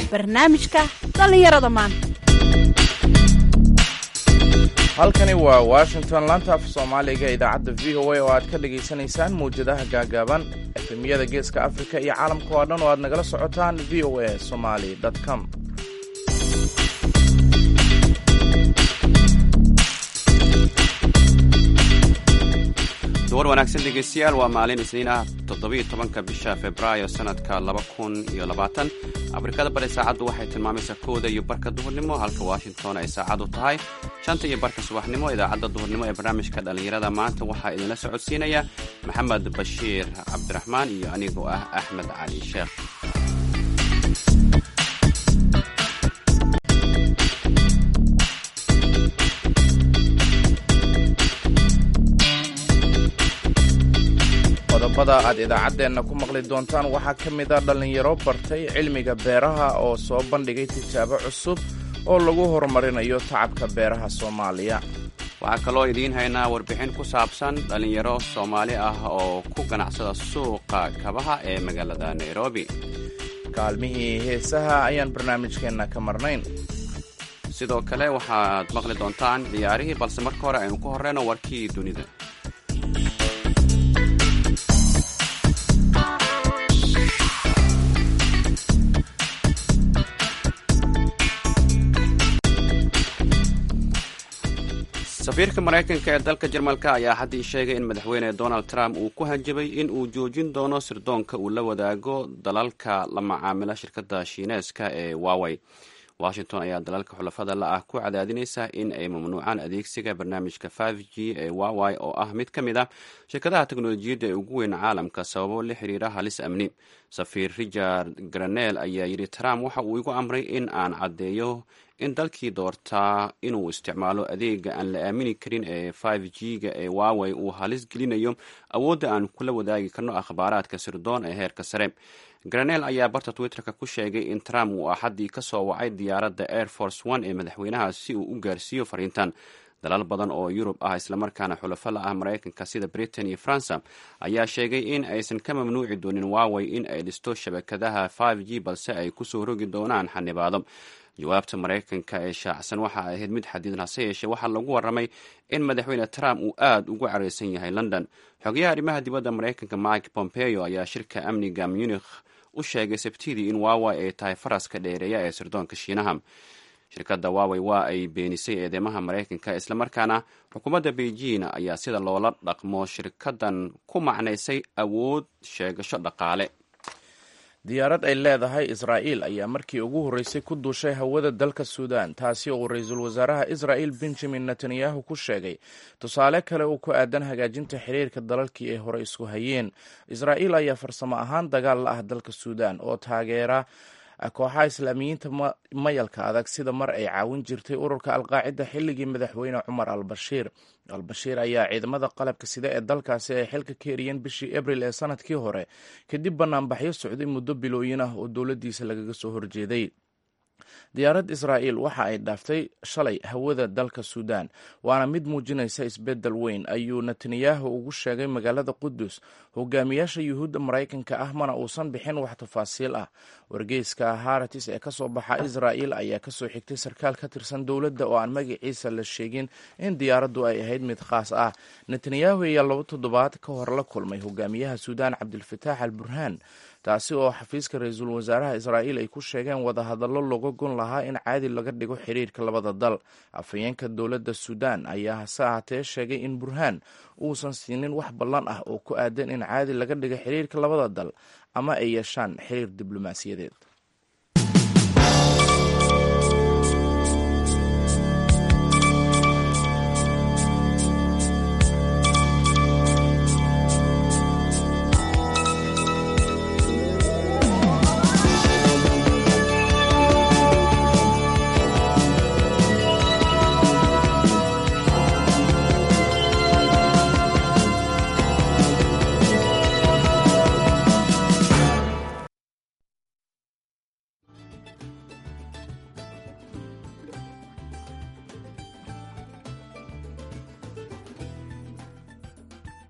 barnaamijka dhallinyarada maanta halkani waa washington laanta af soomaaliga idaacadda v o a oo aad ka dhagaysanaysaan mawjadaha gaagaaban efemiyada geeska afrika iyo caalamka oo dhan oo aad nagala socotaan v o a somali com duwar wanaagsan dhegeystayaal waa maalin isniin ah toddobiyo tobanka bisha februaayo sanadka laba kun iyo labaatan afrikada bari saacaddu waxay tilmaamaysaa kooda iyo barka duhurnimo halka washington ay saacadu tahay shanta iyo barka subaxnimo idaacadda duhurnimo ee barnaamijka dhallinyarada maanta waxaa idinla socodsiinaya maxamed bashiir cabdiraxmaan iyo anigoo ah axmed cali sheekh qodobada aad idaacaddeenna ku maqli doontaan waxaa ka mid a dhallinyaro bartay cilmiga beeraha oo soo bandhigay tijaabo cusub oo lagu horumarinayo tacabka beeraha soomaaliya waxaa kaloo idiin haynaa warbixin ku saabsan dhallinyaro soomaali ah oo ku ganacsada suuqa kabaha ee magaalada nairobi kaalmihii heesaha ayaan barnaamijkeenna ka marnayn sidoo kale waxaad maqli doontaan ciyaarihii balse marka hore aynu ku horreyno warkii dunida safiirka maraykanka ee dalka jarmalka ayaa haddii sheegay in madaxweyne donald trump uu ku hanjabay in uu joojin doono sirdoonka uu la wadaago dalalka la macaamila shirkadda shiineeska ee wawey washington ayaa dalalka xulafada la ah ku cadaadinaysa in ay mamnuucaan adeegsiga barnaamijka five g ee wawey oo ah mid ka mid ah shirkadaha teknolojiyadda ee ugu weyn caalamka sababo la xiriira halis amni safiir richard granel ayaa yidhi trump waxa uu igu amray in aan caddeeyo in dalkii doortaa inuu isticmaalo adeega aan la aamini karin ee five g ga ee wawey uu halis gelinayo awoodda aan kula wadaagi karno akhbaaraadka sirdoon ee heerka sare granel ayaa barta twitterka ku sheegay in trump uu axaddii ka soo wacay diyaaradda air force one ee madaxweynaha si uu u gaarsiiyo fariintan dalal badan oo yurub ah islamarkaana xulafo la ah maraykanka sida britain iyo faransa ayaa sheegay in aysan ka mamnuuci doonin wawey in ay dhisto shabakadaha five g balse ay kusoo rogi doonaan xanibaado jawaabta maraykanka ee shaacsan waxa ay ahayd mid xadiidan hase yeeshee waxaa lagu warramay in madaxweyne trump uu aad ugu careysan yahay london xogayaha arrimaha dibadda maraykanka mike pompeo ayaa shirka amniga munich u sheegay sabtidii in wawey ay tahay faraska dheereeya ee sirdoonka shiinaha shirkadda wawey waa ay beenisay eedeymaha maraykanka islamarkaana xukuumadda beijing ayaa sida loola dhaqmo shirkaddan ku macnaysay awood sheegasho dhaqaale diyaarad ay leedahay israa'iil ayaa markii ugu horreysay ku duushay hawada dalka suudan taasi oo uu ra-iisul wasaaraha israa'il benjamin netanyahu ku sheegay tusaale kale oo ku aadan hagaajinta xiriirka dalalkii ay hore isku hayeen israa'iil ayaa farsamo ahaan dagaal la ah dalka suudan oo taageera kooxaha islaamiyiinta mayalka adag sida mar ay caawin jirtay ururka alqaacida xilligii madaxweyne cumar al bashiir al bashiir ayaa ciidamada qalabka sida ee dalkaasi ay xilka ka eriyeen bishii abril ee sanadkii hore kadib banaanbaxyo socday muddo bilooyin ah oo dowladdiisa lagaga soo horjeeday diyaarad israa'iil waxa ay dhaaftay shalay hawada dalka suudan waana mid muujinaysa isbeddel weyn ayuu netanyahu ugu sheegay magaalada qudus hogaamiyaasha yuhuudda maraykanka ah mana uusan bixin wax tafaasiil ah wargeyska haratis ee kasoo baxa israa'il ayaa kasoo xigtay sarkaal ka tirsan dowladda oo aan magaciisa la sheegin in diyaaraddu ay ahayd mid khaas ah netanyahu ayaa laba toddobaad ka hor la kulmay hogaamiyaha suudan cabdilfataax al burhaan taasi oo xafiiska ra-iisul wasaaraha israa'iil ay ku sheegeen wadahadallo looga gon lahaa in caadi laga dhigo xiriirka labada dal afhayeenka dowladda suudan ayaa hase ahaatee sheegay in burhaan uusan siinin wax ballan ah oo ku aadan in caadi laga dhigo xiriirka labada dal ama ay yeeshaan xiriir diblomaasiyadeed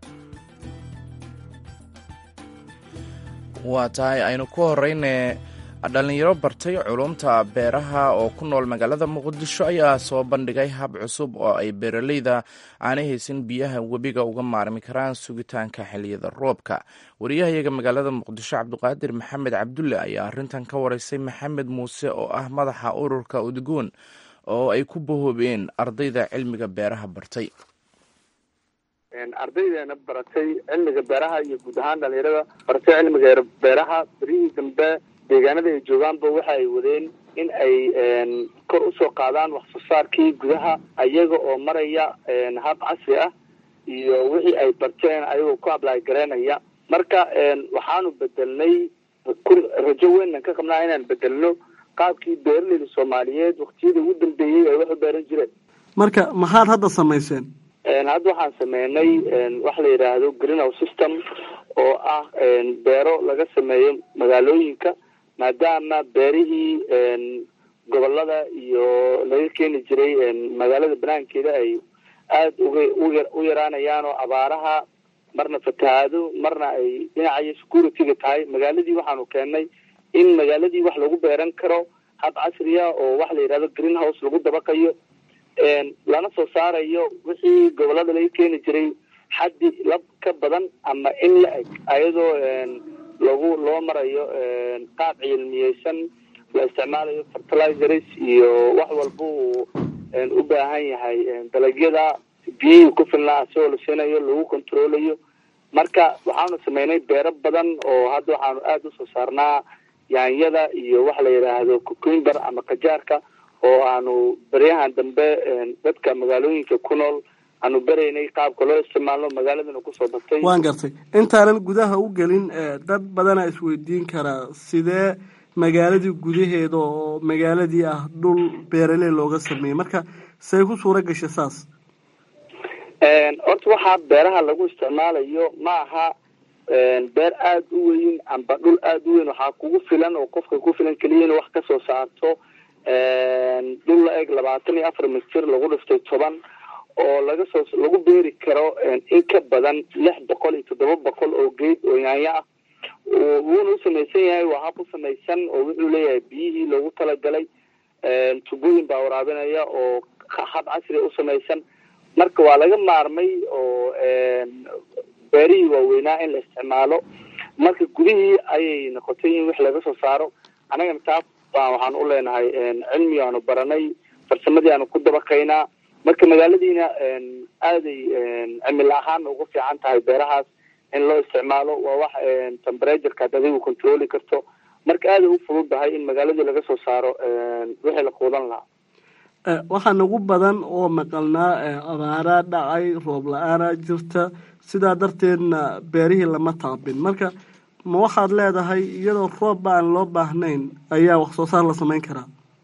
waa tahay aynu ku horeyne dhalinyaro bartay culumta beeraha oo ku nool magaalada muqdisho ayaa soo bandhigay hab cusub oo ay beeraleyda aanay haysan biyaha webiga uga maarmi karaan sugitaanka xiliyada roobka wariyahayaga magaalada muqdisho cabdiqaadir maxamed cabdulle ayaa arrintan ka wareysay maxamed muuse oo ah madaxa ururka udgoon oo ay ku bahoobeen ardayda cilmiga beeraha bartay ardaydeena baratay cilmiga beeraha iyo guud ahaan dhalinyarada baratay cilmiga beeraha berihii dambe deegaanada ay joogaanba waxa ay wadeen in ay kor usoo qaadaan wax soo saarkii gudaha ayaga oo maraya hab casri ah iyo wixii ay barteen ayagoo ku ablay garaynaya marka waxaanu bedelnay rajo weynnan ka qabnaa inaan bedelno qaabkii beeraleyda soomaaliyeed waktiyadii ugu dambeeyey ay wax u beeran jireen marka maxaad hadda samayseen hadda waxaan sameynay waxa la yidhaahdo greenhouse system oo ah beero laga sameeyo magaalooyinka maadaama beerihii gobolada iyo laga keeni jiray magaalada banaankeeda ay aada uga u yaraanayaan oo abaaraha marna fatahaado marna ay dhinacayo security-ga tahay magaaladii waxaanu keennay in magaaladii wax lagu beeran karo hab casriya oo waxa la yidhahdo greenhouse lagu dabaqayo lana soo saarayo wixii gobolada laga keeni jiray xaddi lab ka badan ama in la eg ayadoo lagu loo marayo qaab cilmiyeysan la isticmaalayo fertilizers iyo wax walba uu u baahan yahay dalagyada biyihii ku filnaa asigoo la siinayo lagu controlayo marka waxaanu sameynay beero badan oo hadda waxaanu aada usoo saarnaa yaanyada iyo waxa la yidhaahdo cucumber ama kajaarka oo aanu beryahan dambe dadka magaalooyinka ku nool aanu beraynay qaabka loo isticmaalno magaaladana kusoo batay waan gartay intaanan gudaha u gelin dad badana isweydiin karaa sidee magaaladii gudaheeda oo magaaladii ah dhul beeraley looga sameeyey marka say ku suura gashay saas horta waxaa beeraha lagu isticmaalayo ma aha beer aada u weyn amba dhul aada u weyn waxaa kugu filan oo qofka ku filan keliya in wax kasoo saarto dhul la eg labaatan iyo afar mitir lagu dhiftay toban oo laga soo lagu beeri karo in ka badan lix boqol iyo toddoba boqol oo geed oo yaanyo ah wuuna u samaysan yahay waa hab u samaysan oo wuxuu leeyahay biyihii loogu talagalay tubooyin baa waraabinaya oo hab casriga u samaysan marka waa laga maarmay oo beerihii waaweynaa in la isticmaalo marka gudihii ayay noqotay in wix laga soo saaro annagana taas baa waxaan u leenahay cilmi aanu baranay farsamadii aanu ku dabaqaynaa marka magaaladiina aaday cimil ahaan ugu fiican tahay beerahaas in loo isticmaalo waa wax temperatureka ad adigu controli karto marka aaday u fududahay in magaaladii laga soo saaro wixii la quudan lahaa waxaa nagu badan oo maqalnaa abaaraa dhacay roob la-aanaa jirta sidaa darteedna beerihii lama taabin marka ma waxaad leedahay iyadoo roob ba aan loo baahnayn ayaa wax soo saar la samayn karaa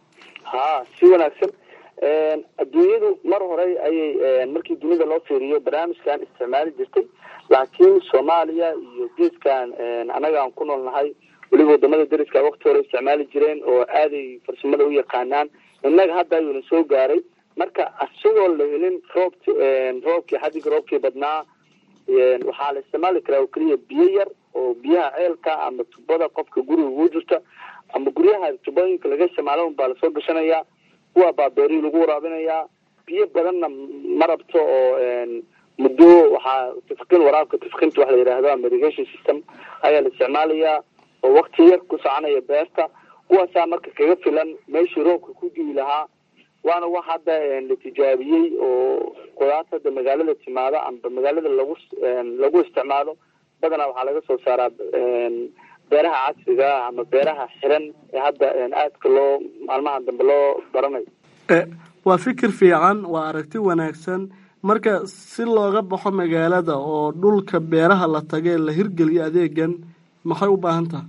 ha si wanaagsan adduunyadu mar hore ayay markii dunida loo fiiriyo barnaamijkan isticmaali jirtay laakiin soomaaliya iyo geeskan annaga aan ku nool nahay weliba wadamada dariska wakti hore isticmaali jireen oo aaday farsamada u yaqaanaan innaga hadda ayuuna soo gaaray marka isagoo la helin roobti roobkii xadiga roobkii badnaa waxaa la isticmaali karaa oo keliya biyo yar oo biyaha ceelka ama tubada qofka guriga ugu jirta ama guryaha tubooyinka laga isticmaalo un baa lasoo gashanayaa kuwa baa beerihii lagu waraabinayaa biyo badanna ma rabto oo muddo waxaa tifqin waraabka tifqinta waxa la yidhaahdo ama irrigation system ayaa la isticmaalayaa oo wakti yar ku soconaya beerta kuwaasaa marka kaga filan meeshii roobka ku diwi lahaa waana wax hadda la tijaabiyey oo qudaarta hadda magaalada timaado amba magaalada lagu lagu isticmaalo badanaa waxaa laga soo saaraa beeraha casriga ama beeraha xiran ee hadda aadka loo maalmahan dambe loo baranayo waa fikir fiican waa aragti wanaagsan marka si looga baxo magaalada oo dhulka beeraha la tagee la hirgeliyo adeegan maxay u baahan tahay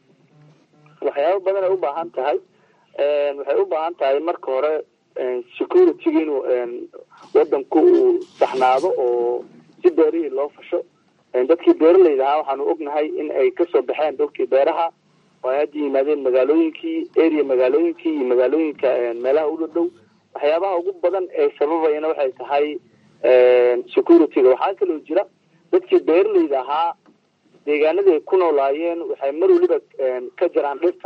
waxyaaba badan ay u baahan tahay waxay u baahan tahay marka hore security-ga inuu wadanku uu saxnaado oo si beerihii loo fasho dadkii beeralayda ahaa waxaanu ognahay in ay kasoo baxeen dhulkii beeraha oo ay hadda yimaadeen magaalooyinkii area magaalooyinkii iyo magaalooyinka meelaha u dhow waxyaabaha ugu badan ee sababayana waxay tahay security-ga waxaa kaloo jira dadkii beeralayda ahaa deegaanadii ay ku noolaayeen waxay mar weliba ka jaraan dhirta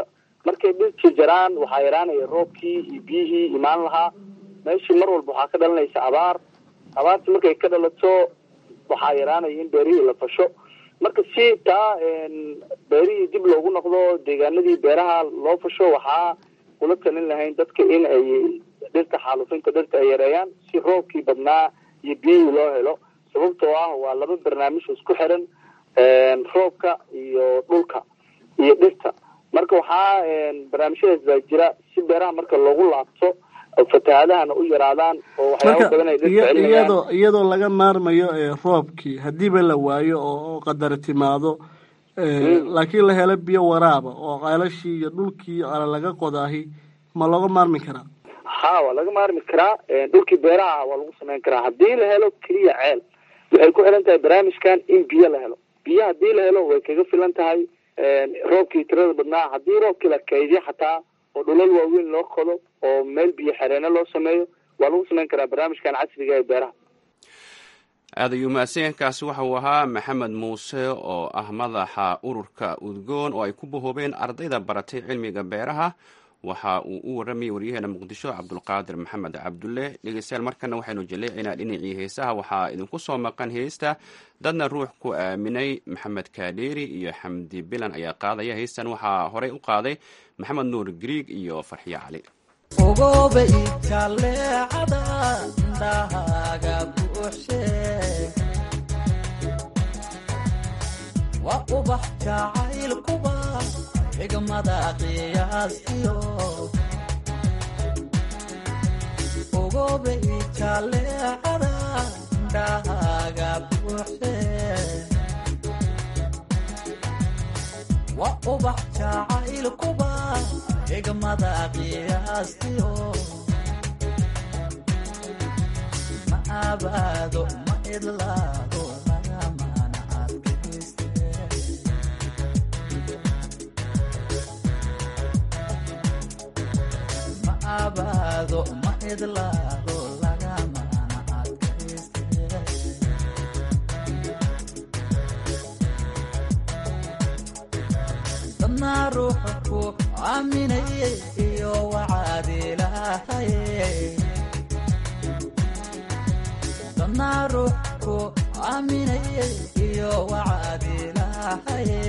markay dhirtii jaraan waxaa yaraanaya roobkii iyo biyihii imaan lahaa meeshii mar walba waxaa ka dhalanaysa abaar abaartii markay ka dhalato waxaa yaraanaya in beerihii la fasho marka si taa beerihii dib loogu noqdo deegaanadii beeraha loo fasho waxaa kula talin lahayn dadka in ay dhirta xaalufinta dhirta ay yareeyaan si roobkii badnaa iyo biyihii loo helo sababtoo ah waa laba barnaamij isku xiran roobka iyo dhulka iyo dhirta marka waxaa barnaamijyadaas baa jira si beeraha marka loogu laabto fatahaadahana u yaraadaan oo waxyaaba badan ay dhirta celinayaan iyadoo iyadoo laga maarmayo roobkii hadiiba la waayo oo qadar timaado laakiin la helo biyo waraaba oo ceelashii iyo dhulkii ala laga qodaahi ma looga maarmi karaa ha waa laga maarmi karaa dhulkii beeraha waa lagu samayn karaa haddii la helo keliya ceel waxay ku xiran tahay barnaamijkan in biyo la helo biyo haddii la helo way kaga filan tahay roobkii tirada badnaa haddii roobkii la kaydiyo xataa oo dhulal waaweyn loo qodo oo meel biyo xereeno loo sameeyo waa lagu samayn karaa barnaamijkan casriga ee beeraha aad ayuu mahadsanyainkaasi waxa uu ahaa maxamed muuse oo ah madaxa ururka udgoon oo ay ku bahoobeen ardayda baratay cilmiga beeraha waxa uu u waramayay waryaheena muqdisho cabdulqaadir maxamed cabdulle dhegeystayaal markana waxaynu jaleecaynaa dhinacii heesaha waxaa idinku soo maqan heesta dadna ruux ku aaminay maxamed kaadheeri iyo xamdi bilan ayaa qaadaya heestan waxaa horey u qaaday maxamed nuur griig iyo farxiyo cali ogoba ikaleecada indhahaaga buuxshe waa ubax jacaylkuba xigmada qiyaastiyo ogoba ikaleecada indhahaaga buuxshe waa ubax jacaylkuba xigmada qiyaastiyo ma abaado ma idlaado lagamana adkayste ma abaado ma idlaado lagamana adkayste dadna ruuxa ku aaminaye iyo wacaad ilaahaye dadna ruux ku aaminaye iyo wacaad ilaahaye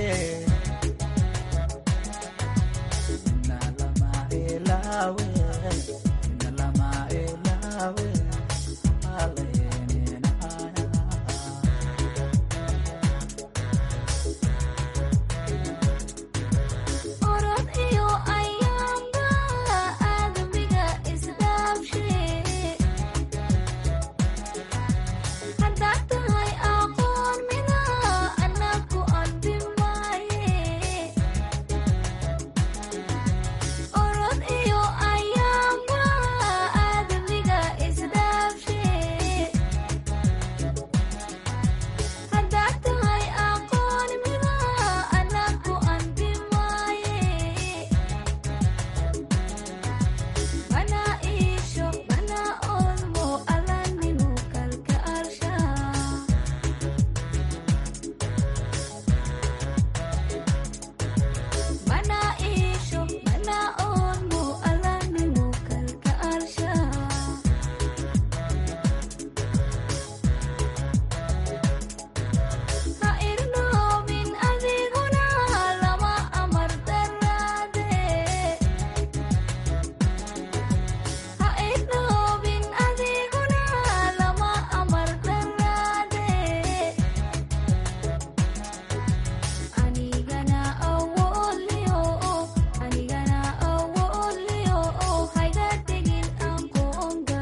ina lama ilaawe ina lama ilaawe alayninaya orod iyo ayaamba aadamiga isdhaafshe haddaad tahay aqoon mida anaku anbi maaye orod iyo ayaamba aadamiga isdhaafshe haddaad tahay aqoon mida anaku anbi maaye mana iisho mana olmo alaninu kalka arsha mana iisho mana olmo alaninu kalka arsha ha irnoobin adiguna lama amar daraade ha irnoobin adiguna lama amar daraade anigana awoodliyo anigana awoodliyo hayga tegin ankoonga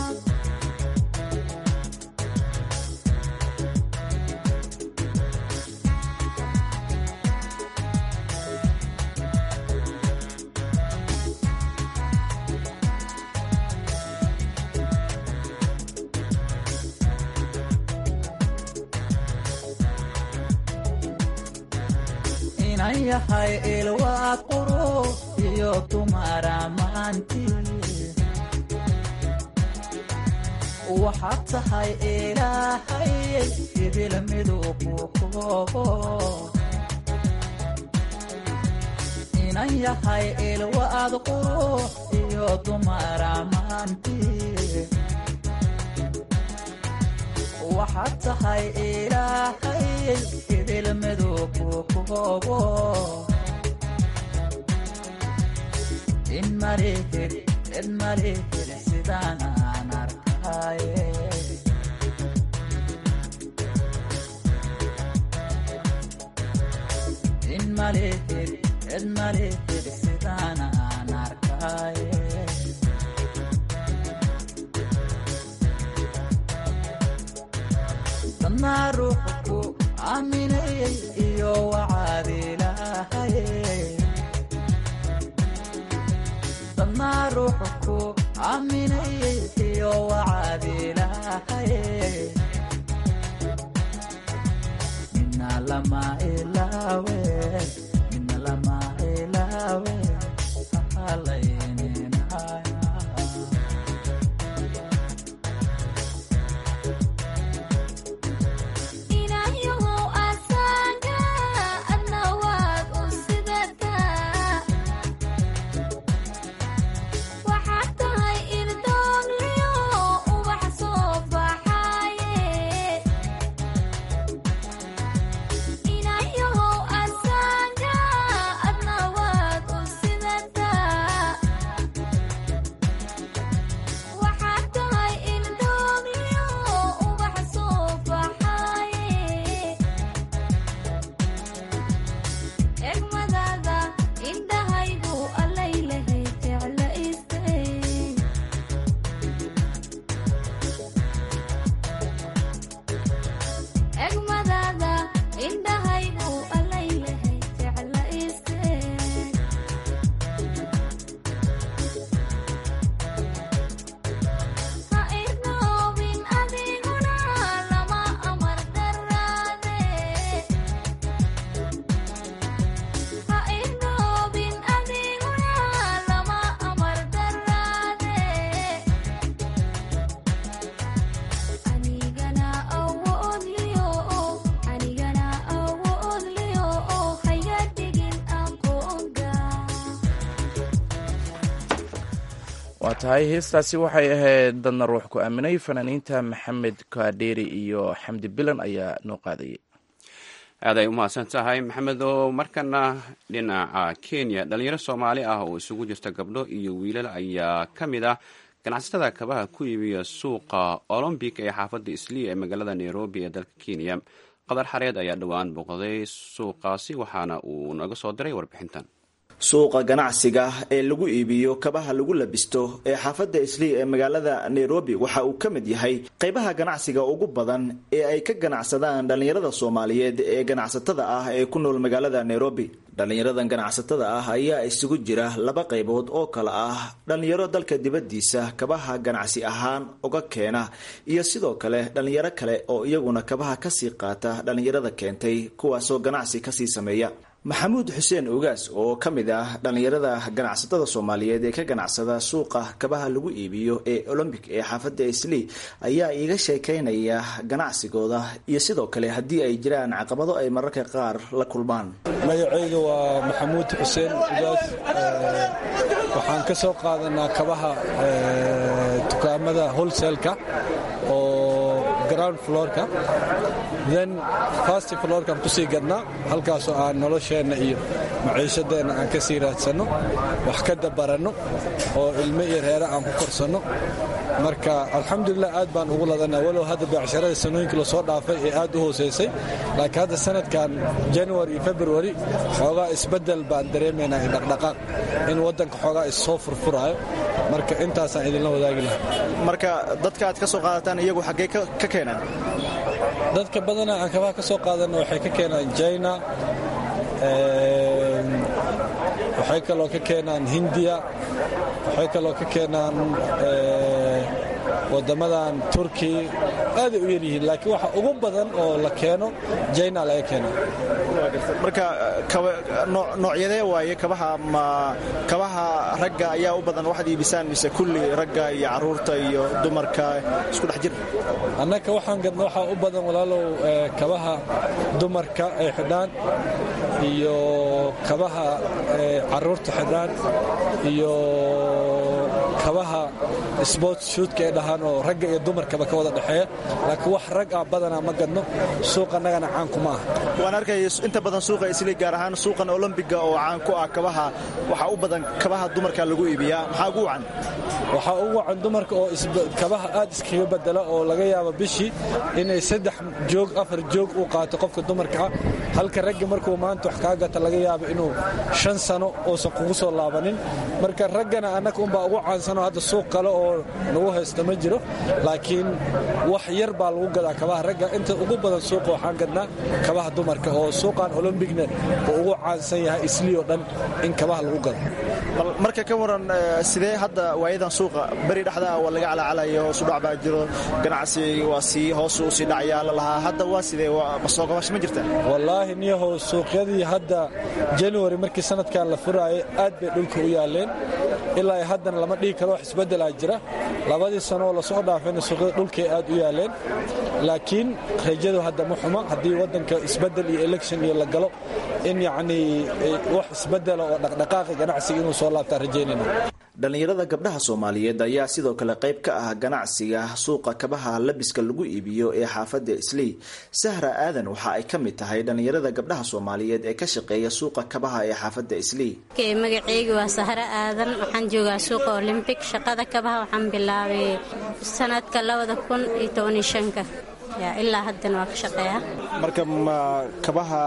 inan yahay ilwaa quro iyo dumara maanti waxaad tahay ilaahay idil miduu ku koobo inan yahay ilwaad qurux iyo dumar ammaantii waxaad tahay ilaahay idil midug ku koobo in malihid cid malihid sidaan aan arkaye in malihid cid malihid sidaan aan arkaye dadnaa ruuxu ku aaminayay iyo wacaad ilaahaye dadnaa ruuxu ku aaminayay iyo wacaad ilaahaye mina lama ilaawe mina lama ilaawe halayninaya ilaahayow asaga adna waad u sidataa waxaad tahay irdoogliyo ubax soo baxaye ilaahayow asaga adna waad u sidataa waxaad tahay irdoogliyo ubax soo baxaye egmadaada indhahaygu allaylahay jecla istay egmadaada indhahaygu allaylahay jecla istay ha irnoobin adiguna lama amar daraade ha irnoobin adiguna lama amar daraade anigana awoodliyo anigana awoodliyo hayga dhigin aqoonga waa tahay heestaasi waxay ahayd dadna ruux ku aaminay fanaaniinta maxamed kaadheeri iyo xamdi bilan ayaa noo qaadayay aad ay u mahadsan tahay maxamed oo markana dhinaca kenya dhalinyaro soomaali ah oo isugu jirta gabdho iyo wiilal ayaa ka mid ah ganacsatada kabaha ku iibiya suuqa olombic ee xaafadda isliya ee magaalada nairobi ee dalka kenya qadar xareed ayaa dhowaan booqday suuqaasi waxaana uu naga soo diray warbixintan suuqa ganacsiga ee lagu iibiyo kabaha lagu labisto ee xaafadda islii ee magaalada nairobi waxa uu ka mid yahay qaybaha ganacsiga ugu badan ee ay ka ganacsadaan dhallinyarada soomaaliyeed ee ganacsatada ah ee ku nool magaalada nairobi dhallinyaradan ganacsatada ah ayaa isugu jira laba qaybood oo kale ah dhallinyaro dalka dibaddiisa kabaha ganacsi ahaan uga keena iyo sidoo kale dhallinyaro kale oo iyaguna kabaha kasii qaata dhallinyarada keentay kuwaasoo ganacsi kasii sameeya maxamuud xuseen ogaas oo ka mid ah dhallinyarada ganacsatada soomaaliyeed ee ka ganacsada suuqa kabaha lagu iibiyo ee olombic ee xaafadda islii ayaa iiga sheekaynaya ganacsigooda iyo sidoo kale haddii ay jiraan caqabado ay mararka qaar la kulmaan magacayga waa maxamuud xuseen ugaas waxaan ka soo qaadanaa kabaha dukaamada holselka oo ground floorka then fast floorkaan kusii gadnaa halkaasoo aan nolosheenna iyo maciishadeenna aan ka sii raadsanno wax ka dabaranno oo ilmo iyo reere aan ku korsanno marka alxamdulilah aad baan ugu ladanaa walow hadda beecsharada sanooyinkii lasoo dhaafay ee aad u hooseysay laakiin hadda sanadkan january iyo february xoogaa isbeddel baan dareemaynaa iyo dhaqdhaqaaq in waddanka xoogaa issoo furfuraayo marka intaasaan idinla wadaagi lahaa marka dadka aad ka soo qaadataan iyagu xaggee ka keenaan dadka badanaa aan kabaha ka soo qaadanna waxay ka keenaan china waxay kaloo ka keenaan hindiya waxay kaloo ka keenaan wadamadan turki aaday u yaryihiin laakiin waxa ugu badan oo la keeno jina laga keena marka noocyadee waaye kabaha ma kabaha ragga ayaa u badan waxaad iibisaan mise kulli ragga iyo caruurta iyo dumarka isku dhex jir annaka waxaan gadna waxaa u badan walaalow kabaha dumarka ay xidhaan iyo kabaha caruurta xidhaan iyo kabaha sports shuudka ay dhahaan oo ragga iyo dumarkaba ka wada dhexeeya laakiin wax rag ah badanaa ma gadno suuq annagana caanku ma ah waan arkaya inta badan suuqa isli gaar ahaan suuqan olombiga oo caan ku ah kabaha waxaa u badan kabaha dumarka lagu iibiyaa maxaa ugu wacan waxaa ugu wacan dumarka oo kabaha aad iskaga bedela oo laga yaabo bishii inay saddex joog afar joog uu qaato qofka dumarka ah halka ragga markuu maanta wax kaa gata laga yaabo inuu shan sano uusan kugu soo laabanin marka raggana annaka unbaa ugu caansanoo hadda suuq kale oo nagu haysta ma jiro laakiin wax yar baa lagu gadaa kabaha ragga inta ugu badan suuqa waxaan gadnaa kabaha dumarka oo suuqan olombigna uu ugu caansan yahay islii oo dhan in kabaha lagu gado marka ka waran sidee hadda waayadan suuqa beri dhexdaa waa laga calacalayo hoosudhac baa jiro ganacsi waa sii hoos u sii dhacayaa la lahaa hadda waa sidee soo gabash ma jirta wallaahi niyahow suuqyadii hadda january markii sanadkan la furaayay aad bay dhulka u yaaleen ilaa haddana lama dhihi karo wax isbeddelaa jira labadii sanooo lasoo dhaafayna suuqyada dhulkay aad u yaaleen laakiin rajadu hadda ma xuma haddii waddanka isbeddel iyo election iyo la galo in yacnii wax isbeddela oo dhaqdhaqaaqa ganacsiga inuu soo laabtaa rajaynayna dhallinyarada gabdhaha soomaaliyeed ayaa sidoo kale qayb ka ah ganacsiga suuqa kabaha labiska lagu iibiyo ee xaafadda islii sahra aadan waxa ay ka mid tahay dhallinyarada gabdhaha soomaaliyeed ee ka shaqeeya suuqa kabaha ee xaafadda islii magaceyga waa sahro aadan waxaan joogaa suuqa olimbik shaqada kabaha waxaan bilaabay sanadka labada kun iyo tobaniyo shanka ilaa haddana waa ka shaqeeya marka ma kabaha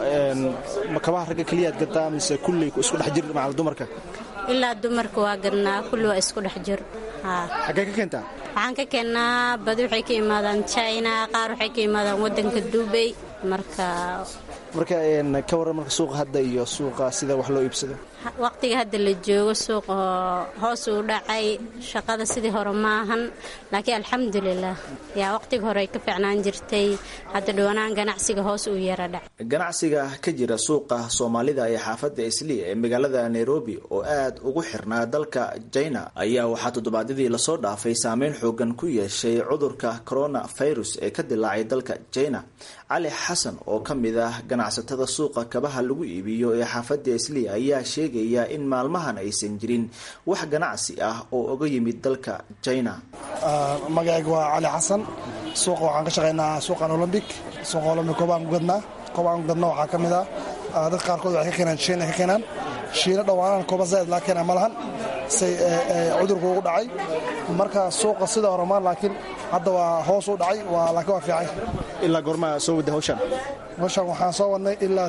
ma kabaha ragga keliyaad gadaa mise kulli isku dhex jir macal dumarka ilaa dumarka waa gadnaa kulli waa isku dhex jir xaggee ka keentaa waxaan ka keennaa badi waxay ka imaadaan china qaar waxay ka imaadaan waddanka dubay marka marka ka warran marka suuqa hadda iyo suuqa sida wax loo iibsado waqtiga hadda la joogo suuqa hoos uu dhacay shaqada sidii hore ma ahan laakiin alxamdulilah yaa waqtiga hore ay ka fiicnaan jirtay hadda dhowanaan ganacsiga hoos uu yara dhacay ganacsiga ka jira suuqa soomaalida ee xaafadda islii ee magaalada nairobi oo aad ugu xirnaa dalka jina ayaa waxaa toddobaadyadii lasoo dhaafay saameyn xoogan ku yeeshay cudurka corona virus ee ka dilaacay dalka jina cali xasan oo ka mid ah ganacsatada suuqa kabaha lagu iibiyo ee xaafadda islii ayaa sheegaya in maalmahan aysan jirin wax ganacsi ah oo oga yimid dalka jina magacayga waa cali xasan suuqa waxaan ka shaqaynaa suuqan olombic suuqa olombic koobaan ku gadnaa koobaan ku gadna waxaa ka mid ah dadka qaarkood waxay ka keenaan shiina ka keenaan shiina dhowaanan kooba zaaid laa keenaa ma lahan say cudurku ugu dhacay marka suuqa sida horemaan laakiin hadda waa hoos u dhacay laakiin waa fiican ilaa goormaa soo wada hawshan hawshan waxaan soo wadnay ilaa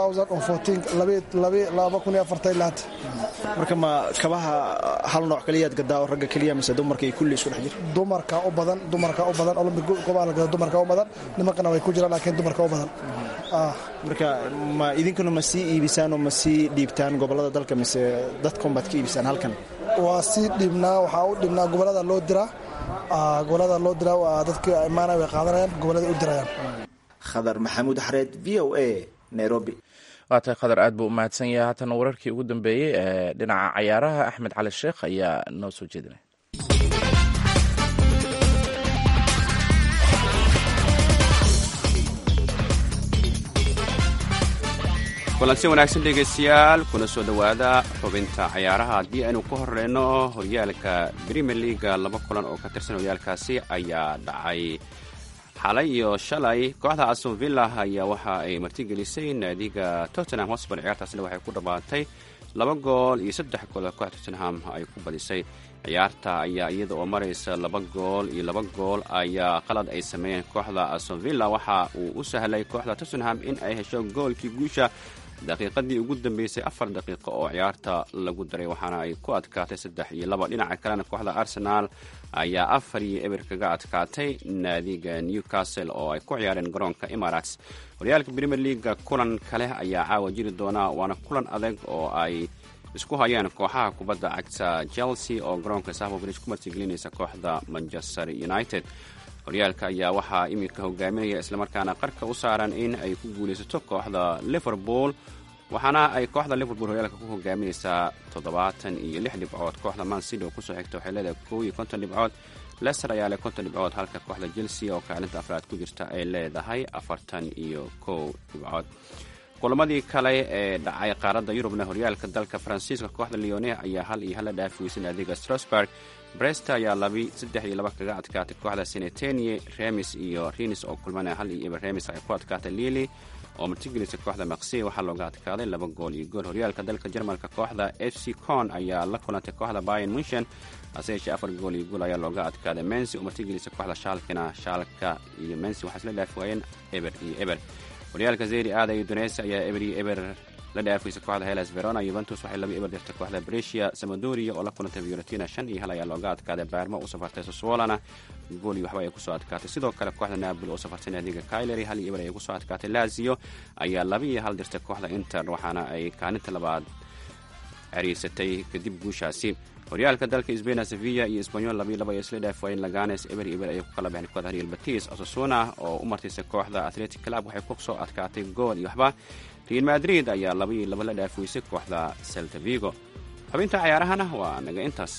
ilaa marka ma kabaha hal nooc kaliyaad gadaa oo ragga keliya mise dumarka iyo kulli isku dhex jir dumarka u badan dumarka u badan olombic koobaa la gada dumarka u badan nimankana way ku jiraan laakiin dumarka u badan marka ma idinkuna ma sii iibisaan oo ma sii dhiibtaan gobolada dalka mise dadkaunbaad ka iibisaan halkan waa sii dhiibnaa waxaa u dhibnaa gobolada loo diraa gobolada loo diraa waa dadka imaana way qaadanayaan gobolada u dirayaan khadar maxamuud xareed v o a nairobi waa tahay khadar aad buu u mahadsan yahay haatana wararkii ugu dambeeyey ee dhinaca cayaaraha axmed cali sheekh ayaa noo soo jeedinay kulansi wanaagsan dhegaystayaal kuna soo dhowaada xubinta cayaaraha haddii aynu ku horeyno horyaalka premier leaga laba kulan oo ka tirsan horyaalkaasi ayaa dhacay xalay iyo shalay kooxda aston villa ayaa waxa ay martigelisay naadiga tottenham hosbar ciyaartaasina waxay ku dhammaatay laba gool iyo saddex gool oo kooxda tottenham ay ku badisay ciyaarta ayaa iyada oo maraysa laba gool iyo laba gool ayaa qalad ay sameeyeen kooxda aston villa waxa uu u sahlay kooxda tottenham in ay hesho goolkii guusha daqiiqadii ugu dambeysay afar daqiiqo oo ciyaarta lagu daray waxaana ay ku adkaatay saddex iyo laba dhinaca kalena kooxda arsenaal ayaa afar iyo eber kaga adkaatay naadiga newcastle oo ay ku ciyaareen garoonka emirates horyaalka premier leaga kulan kale ayaa caawa jiri doona waana kulan adag oo ay isku hayaan kooxaha kubadda cagta chelsea oo garoonka safo bridge ku martigelinaysa kooxda manchester united horyaalka ayaa waxaa iminka hogaaminaya islamarkaana qarka u saaran in ay ku guulaysato kooxda liverpool waxaana ay kooxda liverpool horyaalka ku hogaaminaysaa toddobaatan iyo lix dhibcood kooxda man city oo kusoo xigta waxay leedahay kow iyo konton dhibcood lester ayaa leh konton dhibcood halka kooxda chelsea oo kaalinta afraad ku jirta ay leedahay afartan iyo kow dhibcood kulamadii kale ee dhacay qaaradda yurubna horyaalka dalka faransiiska kooxda leone ayaa hal iyo hal la dhaaf weysay naadiga strasburg brest ayaa labi saddex iyo laba kaga adkaatay kooxda senetenie remis iyo rinis oo kulmana hal iyo iba remis ay ku adkaatay lili oo martigelisa kooxda maqsi waxaa looga adkaaday laba gool iyo gool horyaalka dalka jarmalka kooxda f c con ayaa la kulantay kooxda bayan munshen hase yeeshee afar gool iyo gool ayaa looga adkaaday mensi oo martigelisa kooxda shaalkina shaalka iyo mensi waxaa isla dhaaf waayeen eber iyo eber horyaalka zeri aada iyo donesi ayaa eber iyo eber la dhaafaysa kooxda helas verona yuventus waxay laba eber dirtay kooxda brecia samadoria oo la kulantay fiorentina shan iyo hal ayaa looga adkaaday baarmo u safartay soswolana gool iyo waxba ay kusoo adkaatay sidoo kale kooxda napoli oo safartay naadiga kailery hal iyo eber ayay kusoo adkaatay lazio ayaa laba iyo hal dirtay kooxda inter waxaana ay kaalinta labaad ceriisatay kadib guushaasi horyaalka dalka sbain sevilla iyo sbanyol labiyo laba ay isla dhaaf waayeen laganes eber iyo eber ayay ku kala baxeen kooxda real batis osasuna oo u martisay kooxda athletic club waxay ku soo adkaatay gool iyo waxba real madrid ayaa laba iyo laba la dhaafoysay kooxda celta vigo xubinta cayaarahana waa naga intaas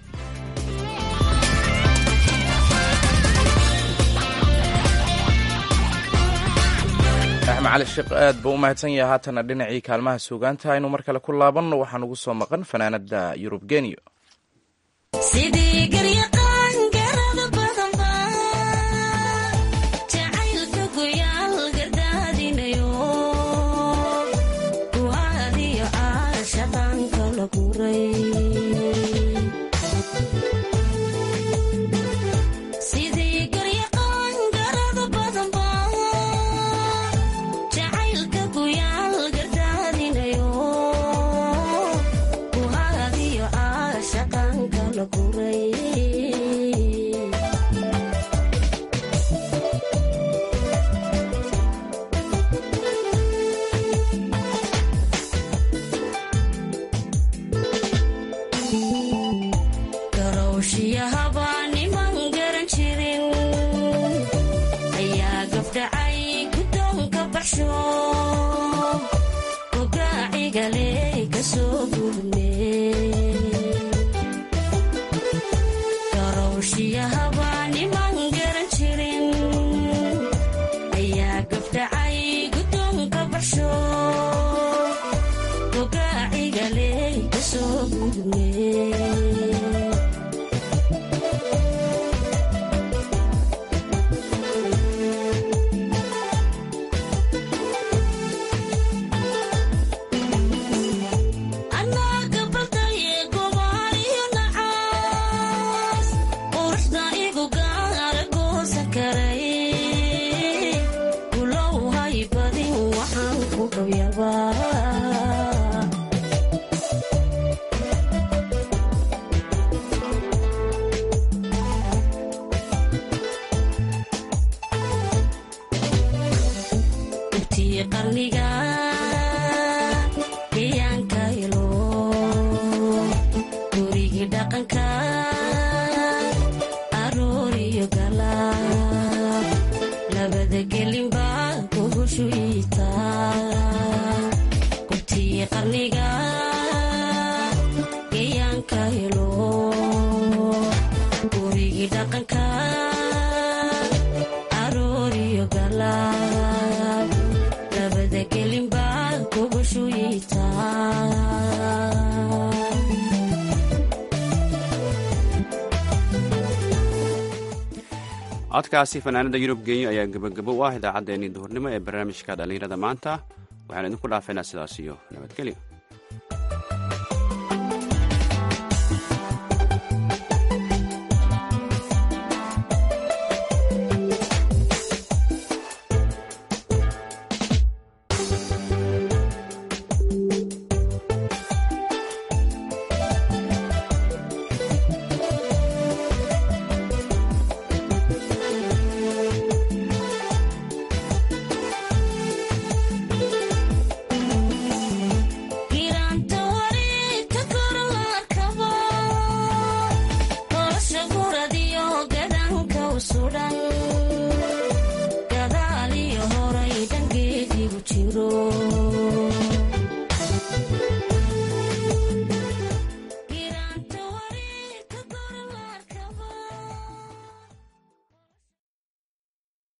axmed cali sheekh aad buu u mahadsan yahay haatana dhinacii kaalmaha suugaanta aynu mar kale ku laabanno waxaan ugu soo maqan fanaanada yurub geniyo sidii garyaqaan garada badan baa jacaylka goyaal gardaadinayo kuwaadiyo caashaqaanka la guray sidii garyaqaan garada badan baa jacaylka goyaal gardaadinayo kuhaadiyo caashaqaanka la guray garowshiyahaba niman garan jirin ayaa gabdhacay guddoonka baxsho gogaacigale kasoo gudme garowshiyahaba niman garan jirin ayaa gabdhacay guddoonka baxsho gogaacigale kasoo gudme anaaga baldaye gobaaliyo nacaas quruxda igu gaara goosa karay gulow hay badin waxaan ku gabyabaa intii qarniga deeyaanka helo gurigii dhaqanka arooriyo gala labada gelinba kuhushu iitaa gubtii qarniga deeyaanka helo gurigii dhaqanka arooriyo gala labada gelinba kuhushu iitaa codkaasi fanaanada yurub genyo ayaa gebagabo u ah idaacaddeenii duhurnimo ee barnaamijka dhallinyarada maanta waxaan idinku dhaafaynaa sidaas iyo nabadgelyo